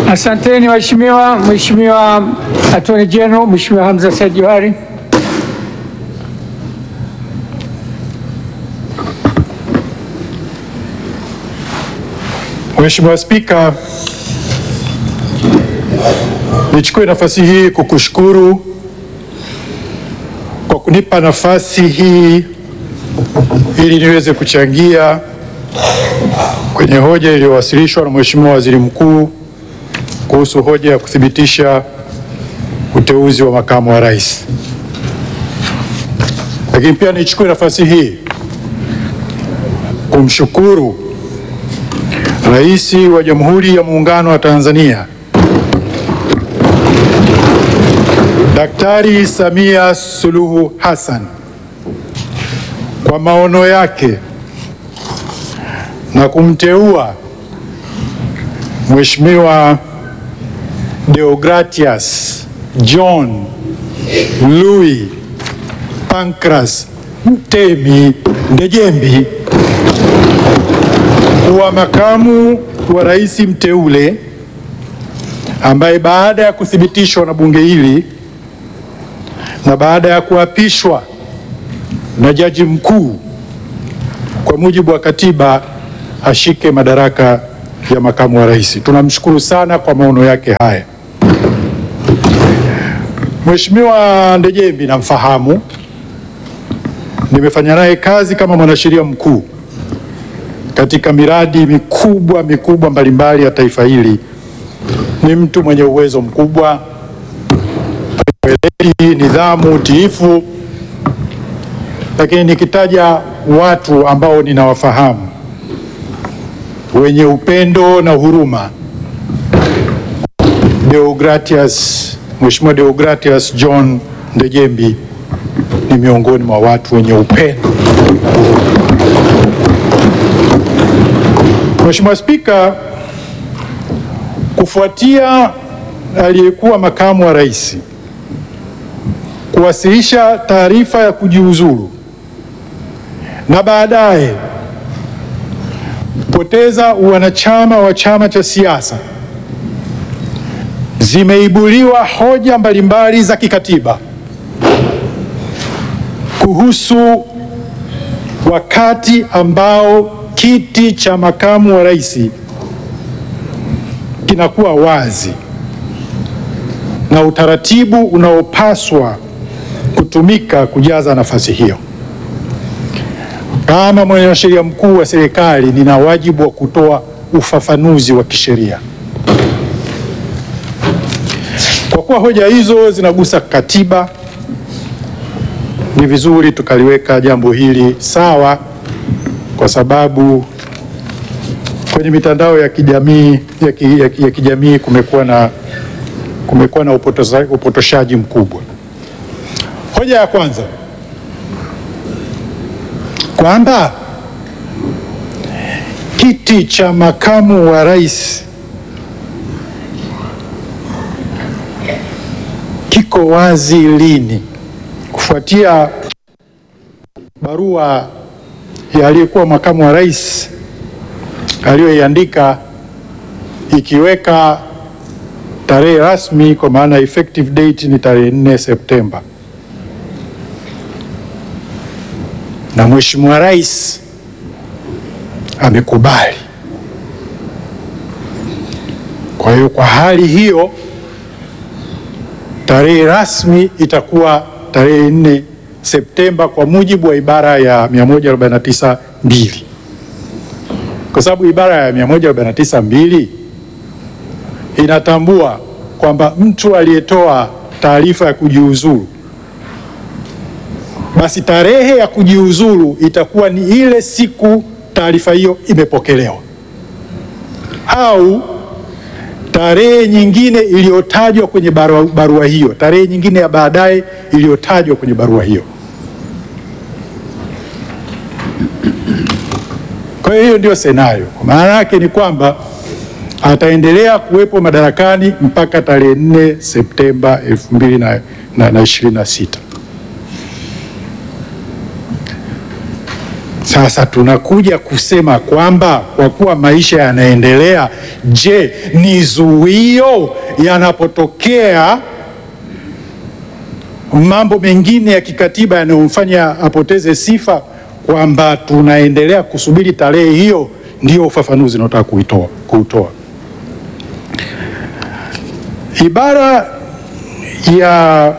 Asanteni waheshimiwa. Mheshimiwa Attorney General, Mheshimiwa Hamza Said Johari. Mheshimiwa Spika, nichukue nafasi hii kukushukuru kwa kunipa nafasi hii ili niweze kuchangia kwenye hoja iliyowasilishwa na Mheshimiwa Waziri Mkuu kuhusu hoja ya kuthibitisha uteuzi wa makamu wa rais. Lakini pia nichukue nafasi hii kumshukuru Rais wa Jamhuri ya Muungano wa Tanzania Daktari Samia Suluhu Hassan kwa maono yake na kumteua Mheshimiwa Deogratias John Louis Pancras Mtemi Ndejembi kuwa makamu wa rais mteule ambaye baada ya kuthibitishwa na bunge hili na baada ya kuapishwa na jaji mkuu kwa mujibu wa katiba ashike madaraka ya makamu wa rais. Tunamshukuru sana kwa maono yake haya. Mheshimiwa Ndejembi namfahamu, nimefanya naye kazi kama mwanasheria mkuu katika miradi mikubwa mikubwa mbalimbali ya taifa hili. Ni mtu mwenye uwezo mkubwa, weledi, nidhamu, utiifu. Lakini nikitaja watu ambao ninawafahamu wenye upendo na huruma, Deogratias, Mheshimiwa Deogratias John Ndejembi ni miongoni mwa watu wenye upendo. Mheshimiwa Spika, kufuatia aliyekuwa makamu wa rais kuwasilisha taarifa ya kujiuzulu na baadaye kupoteza uwanachama wa chama cha siasa, zimeibuliwa hoja mbalimbali za kikatiba kuhusu wakati ambao kiti cha makamu wa rais kinakuwa wazi na utaratibu unaopaswa kutumika kujaza nafasi hiyo. Kama mwanasheria mkuu wa serikali, nina wajibu wa kutoa ufafanuzi wa kisheria. Kwa kuwa hoja hizo zinagusa katiba, ni vizuri tukaliweka jambo hili sawa kwa sababu kwenye mitandao ya kijamii ya, ki, ya, ki, ya kijamii kumekuwa na, kumekuwa na upotosha, upotoshaji mkubwa. Hoja ya kwanza kwamba kiti cha makamu wa rais kiko wazi lini, kufuatia barua ya aliyekuwa makamu wa rais aliyoiandika ikiweka tarehe rasmi kwa maana effective date ni tarehe 4 Septemba, na Mheshimiwa Rais amekubali. Kwa hiyo kwa hali hiyo tarehe rasmi itakuwa tarehe 4 Septemba kwa mujibu wa ibara ya 149 mbili, kwa sababu ibara ya 149 mbili inatambua kwamba mtu aliyetoa taarifa ya kujiuzulu, basi tarehe ya kujiuzulu itakuwa ni ile siku taarifa hiyo imepokelewa au tarehe nyingine iliyotajwa kwenye barua, barua hiyo, tarehe nyingine ya baadaye iliyotajwa kwenye barua hiyo. Kwa hiyo hiyo ndio senario. Kwa maana yake ni kwamba ataendelea kuwepo madarakani mpaka tarehe 4 Septemba 2026. Sasa tunakuja kusema kwamba kwa kuwa maisha yanaendelea, je, ni zuio yanapotokea mambo mengine ya kikatiba yanayomfanya apoteze sifa, kwamba tunaendelea kusubiri tarehe hiyo? Ndio ufafanuzi naotaka kuitoa kuutoa. Ibara ya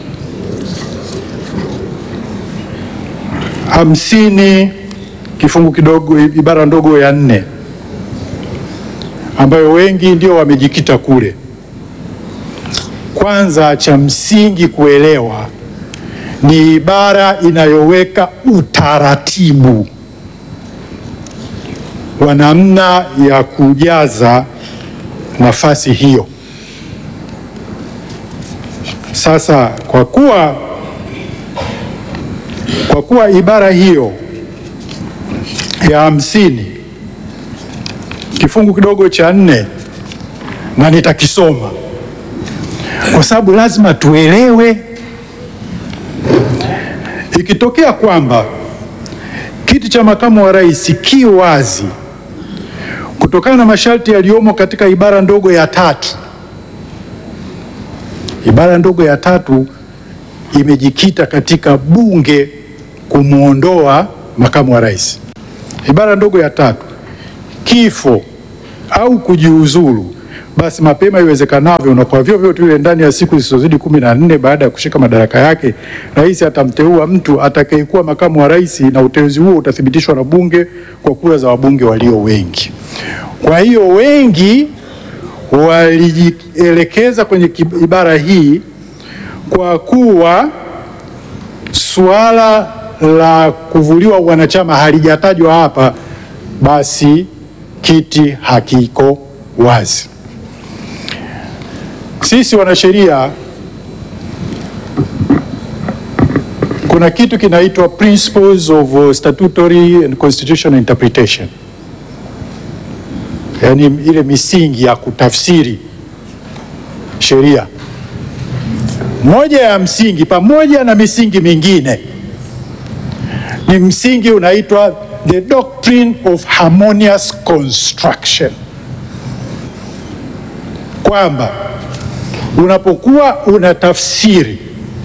hamsini kifungu kidogo ibara ndogo ya nne ambayo wengi ndio wamejikita kule. Kwanza, cha msingi kuelewa ni ibara inayoweka utaratibu wa namna ya kujaza nafasi hiyo. Sasa kwa kuwa kwa kuwa ibara hiyo ya hamsini kifungu kidogo cha nne, na nitakisoma kwa sababu lazima tuelewe, ikitokea kwamba kiti cha makamu wa rais ki wazi kutokana na masharti yaliyomo katika ibara ndogo ya tatu. Ibara ndogo ya tatu imejikita katika bunge kumwondoa makamu wa rais. Ibara ndogo ya tatu, kifo au kujiuzulu, basi mapema iwezekanavyo na kwa vyovyote vile ndani ya siku zisizozidi kumi na nne baada ya kushika madaraka yake, rais atamteua mtu atakayekuwa makamu wa rais, na uteuzi huo utathibitishwa na bunge kwa kura za wabunge walio wengi. Kwa hiyo wengi walijielekeza kwenye ibara hii kwa kuwa suala la kuvuliwa wanachama halijatajwa hapa, basi kiti hakiko wazi. Sisi wanasheria, kuna kitu kinaitwa Principles of Statutory and Constitutional Interpretation, yaani ile misingi ya kutafsiri sheria. Moja ya msingi pamoja na misingi mingine ni msingi unaitwa the doctrine of harmonious construction, kwamba unapokuwa unatafsiri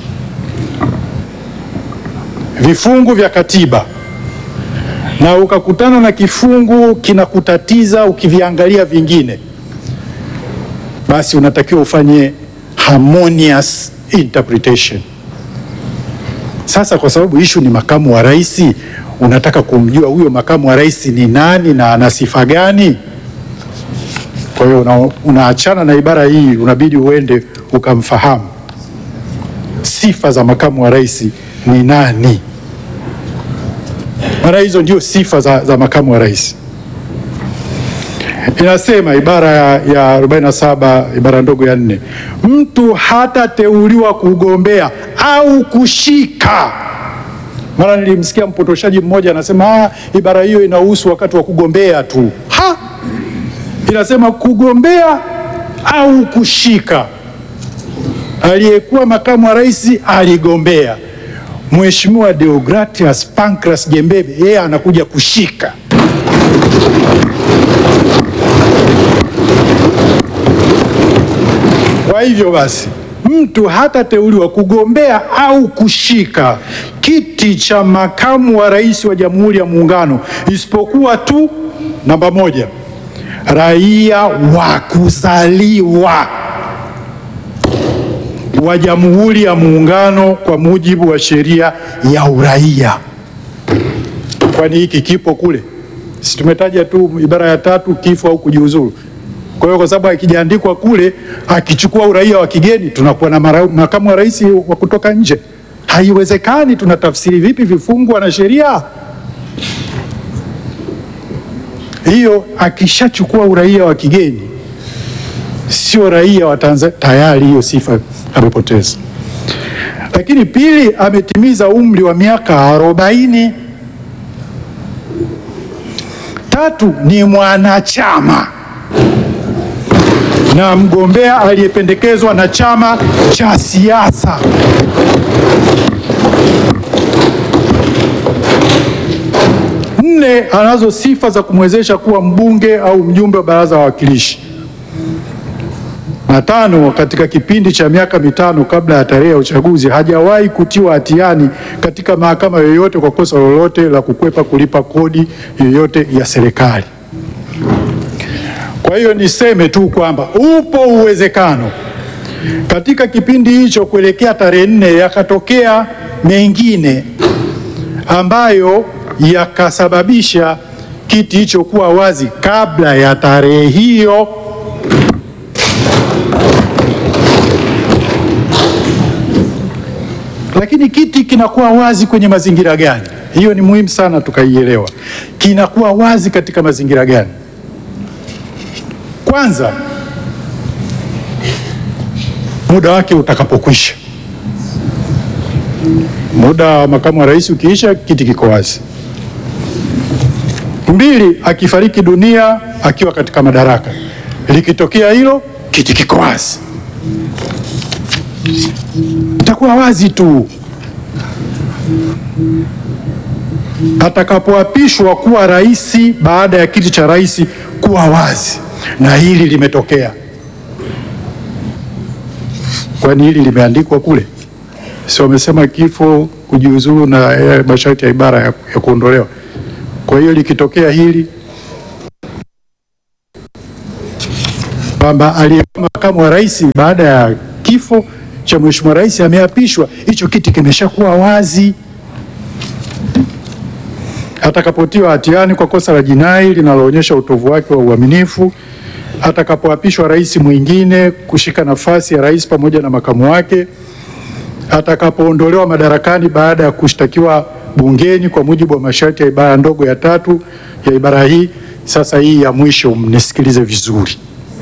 vifungu vya katiba na ukakutana na kifungu kinakutatiza ukiviangalia vingine, basi unatakiwa ufanye harmonious interpretation. Sasa kwa sababu ishu ni makamu wa rais, unataka kumjua huyo makamu wa rais ni nani na ana sifa gani? Kwa hiyo una, unaachana na ibara hii, unabidi uende ukamfahamu sifa za makamu wa rais ni nani, maana hizo ndio sifa za, za makamu wa rais. Inasema ibara ya, ya 47 ibara ndogo ya nne, mtu hatateuliwa kugombea au kushika. Mara nilimsikia mpotoshaji mmoja anasema ah, ibara hiyo inahusu wakati wa kugombea tu. Ha, inasema kugombea au kushika. Aliyekuwa makamu wa rais aligombea, Mheshimiwa Deogratias Pancras Jembebe yeye anakuja kushika. Kwa hivyo basi mtu hatateuliwa kugombea au kushika kiti cha makamu wa rais wa Jamhuri ya Muungano isipokuwa tu namba moja, raia wa kuzaliwa wa Jamhuri ya Muungano kwa mujibu wa sheria ya uraia. Kwani hiki kipo kule? Si tumetaja tu ibara ya tatu, kifo au kujiuzuru. Kwa hiyo kwa sababu akijaandikwa kule, akichukua uraia wa kigeni, tunakuwa na mara, makamu wa rais wa kutoka nje. Haiwezekani. Tunatafsiri vipi vifungu na sheria hiyo? Akishachukua uraia wa kigeni, sio raia wa Tanzania, tayari hiyo sifa amepoteza. Lakini pili, ametimiza umri wa miaka arobaini. Tatu, ni mwanachama na mgombea aliyependekezwa na chama cha siasa. Nne, anazo sifa za kumwezesha kuwa mbunge au mjumbe wa baraza la wawakilishi. Na tano, katika kipindi cha miaka mitano kabla ya tarehe ya uchaguzi hajawahi kutiwa hatiani katika mahakama yoyote kwa kosa lolote la kukwepa kulipa kodi yoyote ya serikali. Kwa hiyo niseme tu kwamba upo uwezekano katika kipindi hicho kuelekea tarehe nne yakatokea mengine ambayo yakasababisha kiti hicho kuwa wazi kabla ya tarehe hiyo. Lakini kiti kinakuwa wazi kwenye mazingira gani? Hiyo ni muhimu sana tukaielewa. Kinakuwa wazi katika mazingira gani? Kwanza, muda wake utakapokwisha. Muda wa makamu wa rais ukiisha, kiti kiko wazi. Mbili, akifariki dunia akiwa katika madaraka, likitokea hilo, kiti kiko wazi, itakuwa wazi tu. Atakapoapishwa kuwa rais, baada ya kiti cha rais kuwa wazi, na hili limetokea. Kwani hili limeandikwa kule? Si wamesema kifo, kujiuzuru na eh, masharti ya ibara ya, ya kuondolewa. Kwa hiyo likitokea hili kwamba aliyekuwa makamu wa rais baada ya kifo cha mheshimiwa rais ameapishwa, hicho kiti kimeshakuwa wazi. Atakapotiwa hatiani kwa kosa la jinai linaloonyesha utovu wake wa uaminifu, atakapoapishwa rais mwingine kushika nafasi ya rais pamoja na makamu wake, atakapoondolewa madarakani baada ya kushtakiwa bungeni kwa mujibu wa masharti ya ibara ndogo ya tatu ya ibara hii. Sasa hii ya mwisho mnisikilize vizuri.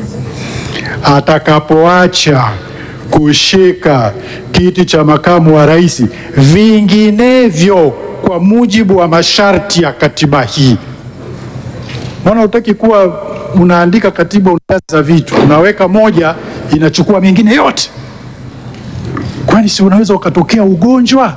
Atakapoacha kushika kiti cha makamu wa rais, vinginevyo kwa mujibu wa masharti ya katiba hii. Maana hutaki kuwa unaandika katiba, unajaza vitu, unaweka moja inachukua mengine yote. Kwani si unaweza ukatokea ugonjwa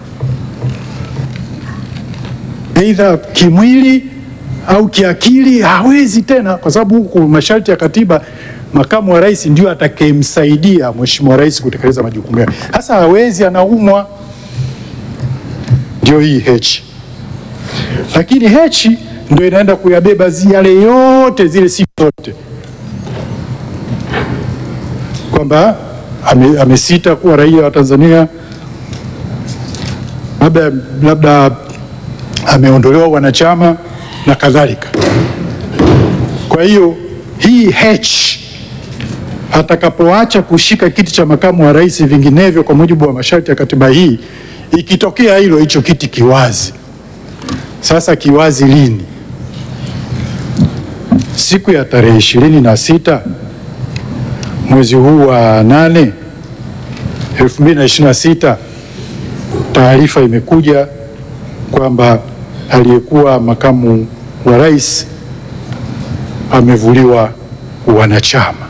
aidha kimwili au kiakili, hawezi tena, kwa sababu huku masharti ya katiba, makamu wa rais ndio atakayemsaidia mheshimiwa rais kutekeleza majukumu yake. Sasa hawezi, anaumwa, ndio hii H. Lakini H ndio inaenda kuyabeba zi- yale yote zile sifa zote, kwamba ame- amesita kuwa raia wa Tanzania, labda labda ameondolewa wanachama na kadhalika. Kwa hiyo hii H atakapoacha kushika kiti cha makamu wa rais, vinginevyo kwa mujibu wa masharti ya katiba hii, ikitokea hilo, hicho kiti kiwazi. Sasa kiwazi lini? Siku ya tarehe ishirini na sita mwezi huu wa nane elfu mbili na ishirini na sita taarifa imekuja kwamba aliyekuwa makamu wa rais amevuliwa wanachama.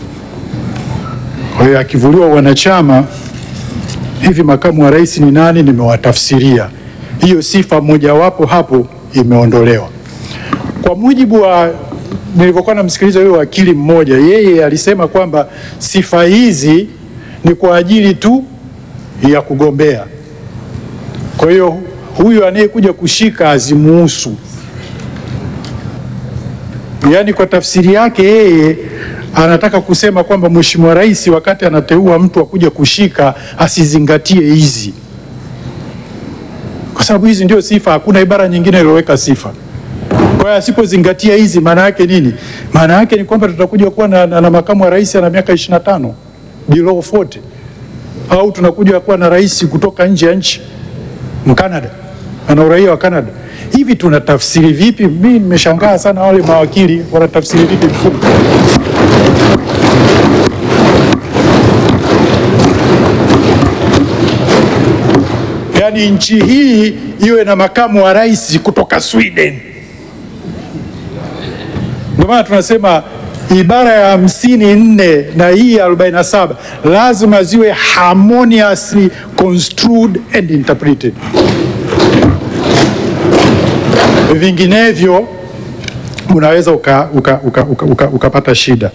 Kwa hiyo akivuliwa wanachama, hivi makamu wa rais ni nani? Nimewatafsiria hiyo sifa mojawapo hapo imeondolewa. Kwa mujibu wa nilivyokuwa namsikiliza huyo wakili mmoja, yeye alisema kwamba sifa hizi ni kwa ajili tu ya kugombea. Kwa hiyo huyu anayekuja kushika hazimuhusu. Yaani, kwa tafsiri yake yeye anataka kusema kwamba mheshimiwa rais wakati anateua mtu akuja kushika asizingatie hizi, kwa sababu hizi ndio sifa. Hakuna ibara nyingine iliyoweka sifa. Kwa hiyo asipozingatia hizi, maana yake nini? Maana yake ni kwamba tutakuja kuwa na, na, na makamu wa rais ana miaka 25 below 40 au tunakuja kuwa na rais kutoka nje ya nchi Mkanada ana uraia wa Canada. Hivi tunatafsiri vipi? Mimi nimeshangaa sana, wale mawakili wanatafsiri vipi mfumo? Yaani nchi hii iwe na makamu wa rais kutoka Sweden. Ndio maana tunasema ibara ya hamsini nne na hii ya 47 lazima ziwe harmoniously construed and interpreted. vinginevyo unaweza ukapata uka, uka, uka, uka, ukapata shida.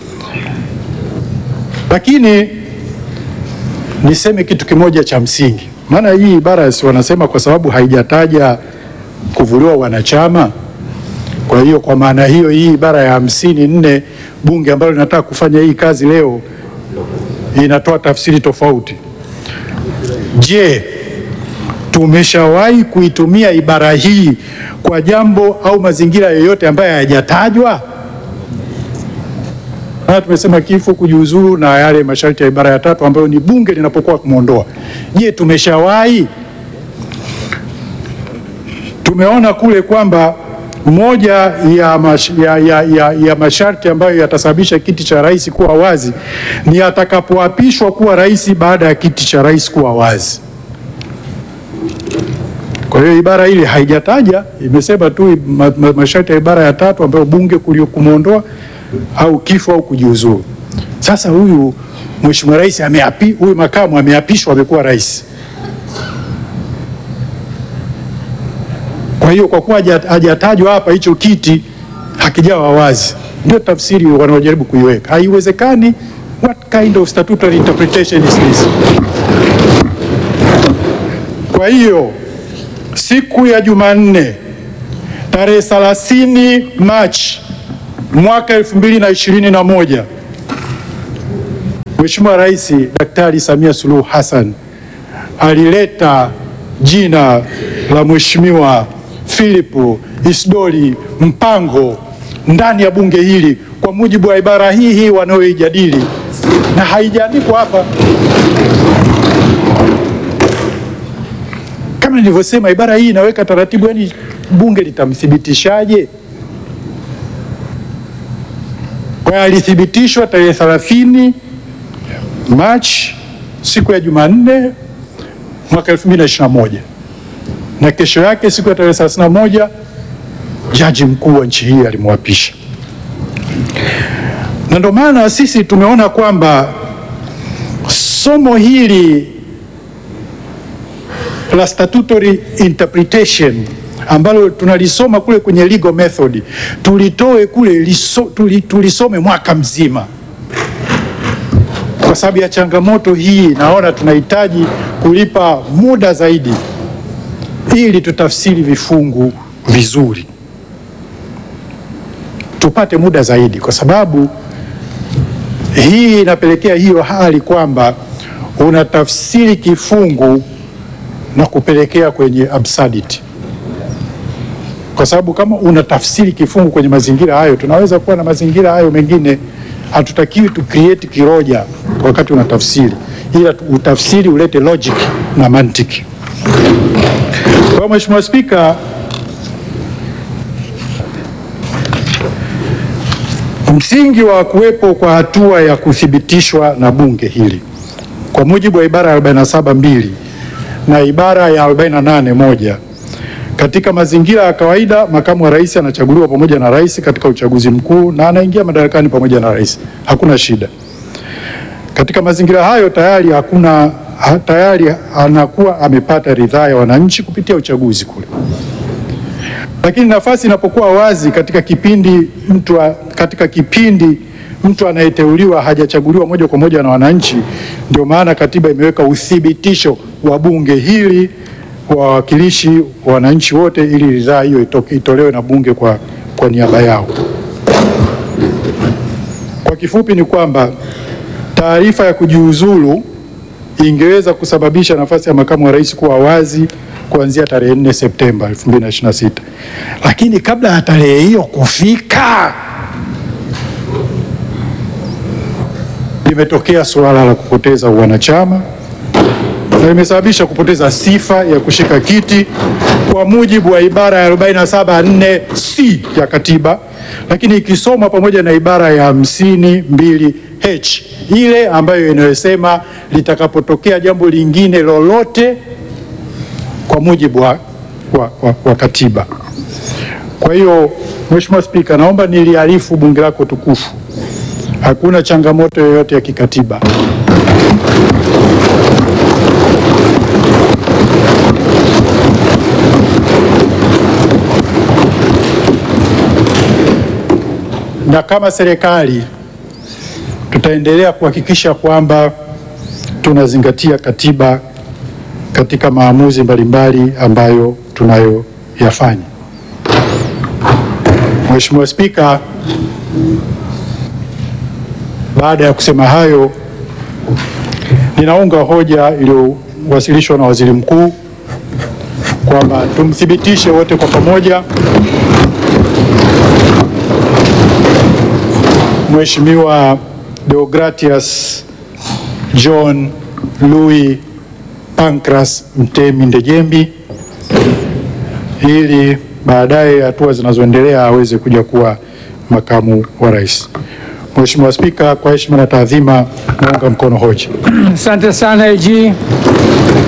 Lakini niseme kitu kimoja cha msingi, maana hii ibara si wanasema kwa sababu haijataja kuvuliwa wanachama. Kwa hiyo kwa maana hiyo hii ibara ya hamsini nne bunge ambalo linataka kufanya hii kazi leo inatoa tafsiri tofauti. Je, tumeshawahi kuitumia ibara hii kwa jambo au mazingira yoyote ambayo hayajatajwa? Haya, tumesema kifo, kujiuzuru na yale masharti ya ibara ya tatu ambayo ni bunge linapokuwa kumwondoa. Je, tumeshawahi? Tumeona kule kwamba moja ya, mash, ya, ya, ya, ya masharti ambayo yatasababisha kiti cha rais kuwa wazi ni atakapoapishwa kuwa rais baada ya kiti cha rais kuwa wazi. Kwa hiyo ibara ile haijataja, imesema tu ma, ma, masharti ya ibara ya tatu ambayo bunge kumwondoa au kifo au kujiuzuru. Sasa huyu mheshimiwa rais ameapi, huyu makamu ameapishwa, amekuwa rais. Kwa hiyo kwa kuwa hajatajwa hapa, hicho kiti hakijawa wazi, ndio tafsiri wanaojaribu kuiweka. Haiwezekani. What kind of statutory interpretation is this? Kwa hiyo siku ya Jumanne tarehe 30 Machi mwaka 2021 Mheshimiwa Rais Daktari Samia Suluhu Hassan alileta jina la Mheshimiwa Philip Isdori Mpango ndani ya bunge hili kwa mujibu wa ibara hii hii wanayoijadili, na haijaandikwa hapa. Kama nilivyosema, ibara hii inaweka taratibu, yani bunge litamthibitishaje? Kwa hiyo alithibitishwa tarehe 30 Machi, siku ya Jumanne mwaka 2021 na kesho yake siku ya tarehe 31 jaji mkuu wa nchi hii alimwapisha, na ndio maana sisi tumeona kwamba somo hili la statutory interpretation ambalo tunalisoma kule kwenye legal method tulitoe kule liso, tuli, tulisome mwaka mzima kwa sababu ya changamoto hii. Naona tunahitaji kulipa muda zaidi ili tutafsiri vifungu vizuri, tupate muda zaidi, kwa sababu hii inapelekea hiyo hali kwamba unatafsiri kifungu na kupelekea kwenye absurdity, kwa sababu kama unatafsiri kifungu kwenye mazingira hayo, tunaweza kuwa na mazingira hayo mengine. Hatutakiwi tu create kiroja wakati unatafsiri, ila utafsiri ulete logic na mantiki. Kwa Mheshimiwa Spika, msingi wa kuwepo kwa hatua ya kuthibitishwa na bunge hili kwa mujibu wa ibara ya 47 mbili na ibara ya 48 moja katika mazingira ya kawaida makamu wa rais anachaguliwa pamoja na rais katika uchaguzi mkuu na anaingia madarakani pamoja na rais, hakuna shida. Katika mazingira hayo tayari hakuna ha, tayari anakuwa amepata ridhaa ya wananchi kupitia uchaguzi kule. Lakini nafasi inapokuwa wazi katika kipindi mtu, katika kipindi mtu anayeteuliwa hajachaguliwa moja kwa moja na wananchi, ndio maana katiba imeweka uthibitisho wa bunge hili wawakilishi wa wananchi wote, ili ridhaa hiyo itolewe na bunge kwa, kwa niaba yao. Kwa kifupi ni kwamba taarifa ya kujiuzulu ingeweza kusababisha nafasi ya makamu wa rais kuwa wazi kuanzia tarehe 4 Septemba 2026, lakini kabla ya tarehe hiyo kufika, limetokea suala la kupoteza uwanachama na limesababisha kupoteza sifa ya kushika kiti kwa mujibu wa ibara ya 47 c ya katiba, lakini ikisoma pamoja na ibara ya 52 h ile ambayo inayosema litakapotokea jambo lingine lolote kwa mujibu wa, wa, wa, wa katiba. Kwa hiyo Mheshimiwa Spika, naomba niliarifu bunge lako tukufu, hakuna changamoto yoyote ya kikatiba na kama serikali tutaendelea kuhakikisha kwamba tunazingatia katiba katika maamuzi mbalimbali ambayo tunayoyafanya. Mheshimiwa Spika, baada ya kusema hayo, ninaunga hoja iliyowasilishwa na Waziri Mkuu kwamba tumthibitishe wote kwa pamoja Mheshimiwa Deogratias John Louis Pancras Mtemi Ndejembi ili baadaye hatua zinazoendelea aweze kuja kuwa makamu wa rais. Mheshimiwa Spika, kwa heshima na taadhima naunga mkono hoja. Asante sana AG.